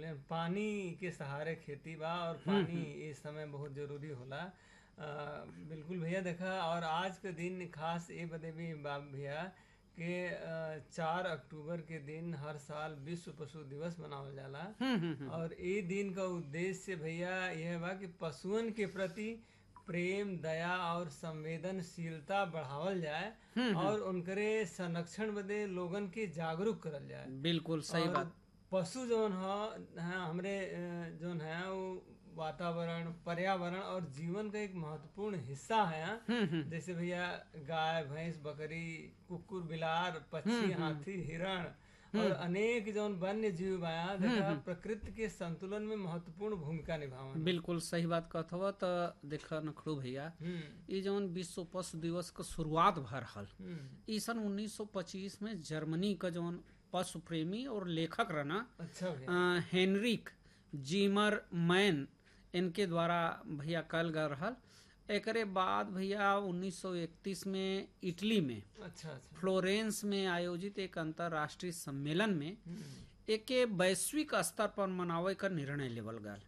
ले पानी के सहारे खेती बा और पानी इस समय बहुत जरूरी होला आ, बिल्कुल भैया देखा और आज के दिन खास ये बदे भी बा भैया कि आ, चार अक्टूबर के दिन हर साल विश्व पशु दिवस मनावल जाला और ये दिन का उद्देश्य भैया यह बा कि पशुअन के प्रति प्रेम दया और संवेदनशीलता बढ़ावल जाए और उनकरे संरक्षण बदे लोगन के जागरूक करल जाए बिल्कुल सही और बात पशु जौन ह हैं हमरे अ, जौन है वो वातावरण पर्यावरण और जीवन का एक महत्वपूर्ण हिस्सा है जैसे भैया गाय भैंस बकरी कुकुर बिलार पक्षी हाथी हिरण और अनेक जौन वन्य जीव बाया देखा प्रकृति के संतुलन में महत्वपूर्ण भूमिका निभावन बिल्कुल सही बात कहत हव त देख नखड़ू भैया हम्म ये जौन विश्व पशु दिवस क शुरुआत भर हल हम्म, ई सन 1925 में जर्मनी का जौन पशु प्रेमी और लेखक रहना अच्छा भैया अ, हेनरिक जीमर मैन इनके द्वारा भैया कल गए रहल एकरे बाद भैया 1931 में इटली में अच्छा अच्छा फ्लोरेंस में आयोजित एक अंतर्राष्ट्रीय सम्मेलन में हम्म, एके वैश्विक स्तर पर मनावे का निर्णय लेवल गल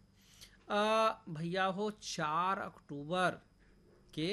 अ, भैया हो चार अक्टूबर के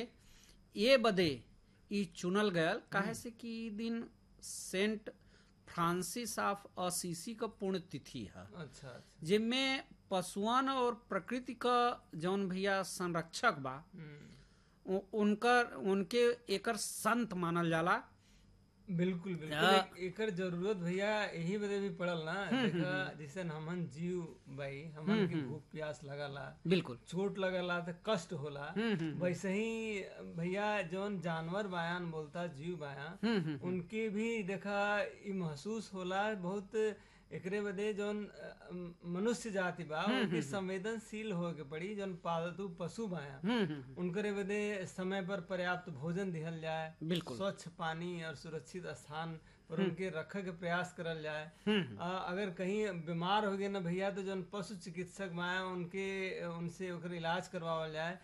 ये बदे ई चुनल गयल काहे से कि ई दिन सेंट फ्रांसिस ऑफ असीसी का पुण्यतिथि है अच्छा अच्छा जिनमें पशुअन और प्रकृति का जौन भैया संरक्षक बा हम्म, उ- उनकर उनके एकर संत मानल जाला बिल्कुल बिल्कुल आ- एक- एकर जरूरत भैया यही बदे भी पड़ल ना देखा जैसे हमन जीव भाई हमन के भूख प्यास लगला बिल्कुल चोट लगला तो कष्ट होला वैसे ही भैया जौन जानवर बायान बोलता जीव बाया उनके भी देखा ई महसूस होला बहुत एकरे बदे जौन अ, मनुष्य जाति बा उनके संवेदनशील हो के पड़ी जौन पालतू पशु बाया उनकरे बदे समय पर पर्याप्त भोजन दिहल जाए बिल्कुल स्वच्छ पानी और सुरक्षित स्थान पर उनके रखे के प्रयास करल जाए आ, अगर कहीं बीमार हो गए ना भैया तो जौन पशु चिकित्सक माए उनके उनसे ओकर इलाज करवावल जाए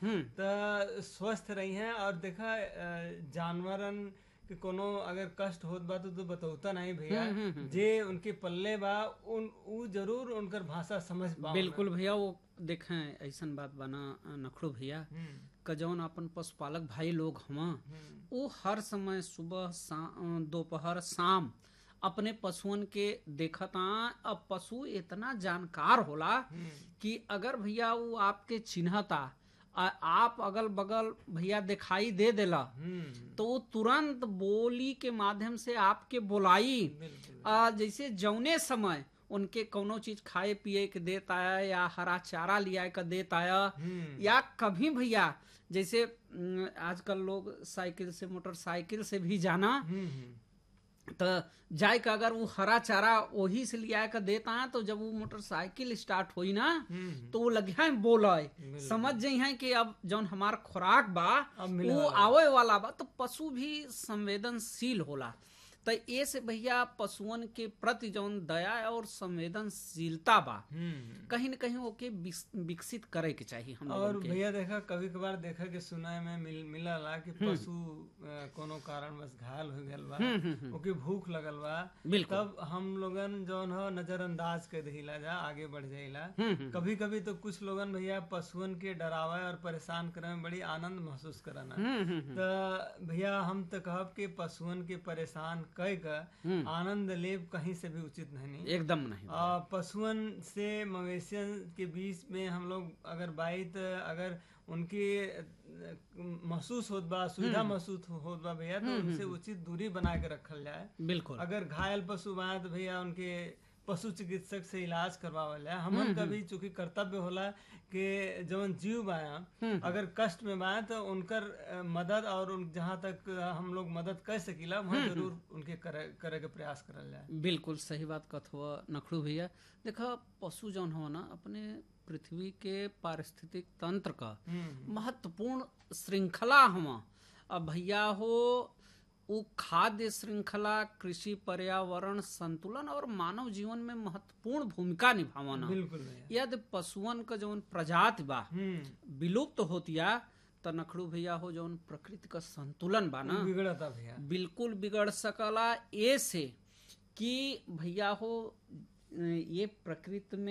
तो स्वस्थ रही हैं और देखा अ, जानवरन के कोनो अगर कष्ट होत बा तो, तो बतौता नहीं भैया जे उनके पल्ले बा उन उ जरूर उनकर भाषा समझ पा बिल्कुल भैया वो देखें ऐसन बात बना नखड़ू भैया का जौन अपन पशुपालक भाई लोग हवा वो हर समय सुबह सा- दोपहर शाम अपने पशुअन के देखता अब पशु इतना जानकार होला कि अगर भैया वो आपके चिन्हता आ- आप अगल बगल भैया दिखाई दे देला हम्म तो वो तुरंत बोली के माध्यम से आपके बोलाई बिल्कुल आ, जैसे जौने समय उनके कोनो चीज खाए पिए के देत आया या हरा चारा लिया के देत आया हम्म या कभी भैया जैसे न, आजकल लोग साइकिल से मोटरसाइकिल से भी जाना हम्म हम्म तो जाए के अगर वो हरा चारा वही से लिया के देता है तो जब वो मोटरसाइकिल स्टार्ट हुई ना हम्म तो वो लगिया बोले समझ जाइ है कि अब जौन हमार खुराक बा अब मिले वो आवे वाला बा तो पशु भी संवेदनशील होला तो ये से भैया पशुअन के प्रति जौन दया और संवेदनशीलता बा हम्म कहीं न कहीं ओके विस- विकसित करे के चाहिए हम और लोगन के भैया देखा कभी कभार देखा कि सुनाए में मिल मिलला कि पशु अ, कोनो कारण बस घायल हो गल बा ओके भूख लगल बा बिल्कुल तब हम लोगन जौन हो नजरअंदाज कर दिला जा आगे बढ़ जाइला कभी कभी तो कुछ लोगन भैया पशुअन के डरावे और परेशान करे में बड़ी आनंद महसूस करना तो भैया हम तो कहब कि पशुअन के परेशान कह के आनंद लेब कहीं से भी उचित नहीं एकदम नहीं आ, पशुअन से मवेशियन के बीच में हम लोग अगर बात अगर उनकी अ, महसूस होत बा सुविधा महसूस होत बा भैया तो उनसे उचित दूरी बना के रखल जाए बिल्कुल अगर घायल पशु बा तो भैया उनके पशु चिकित्सक से इलाज करवावल जाए हमन का भी चूंकि कर्तव्य होला कि जवन जीव बाया अगर कष्ट में बाया तो उनकर अ, मदद और उन जहाँ तक अ, हम लोग मदद कर सकीला वहाँ जरूर उनके करे करे के प्रयास करल जाए बिल्कुल सही बात कहत हुआ नखड़ू भैया देखा पशु जौन हो ना अपने पृथ्वी के पारिस्थितिक तंत्र का हम्म महत्वपूर्ण श्रृंखला हुआ अब भैया हो वो खाद्य श्रृंखला कृषि पर्यावरण संतुलन और मानव जीवन में महत्वपूर्ण भूमिका निभावना बिल्कुल भैया यदि पशुअन का जौन प्रजाति बा हम्म विलुप्त होतिया त नखड़ू भैया हो जौन प्रकृति का संतुलन बा ना बिगड़ता भैया बिल्कुल बिगड़ सकला ए से कि भैया हो ये प्रकृति में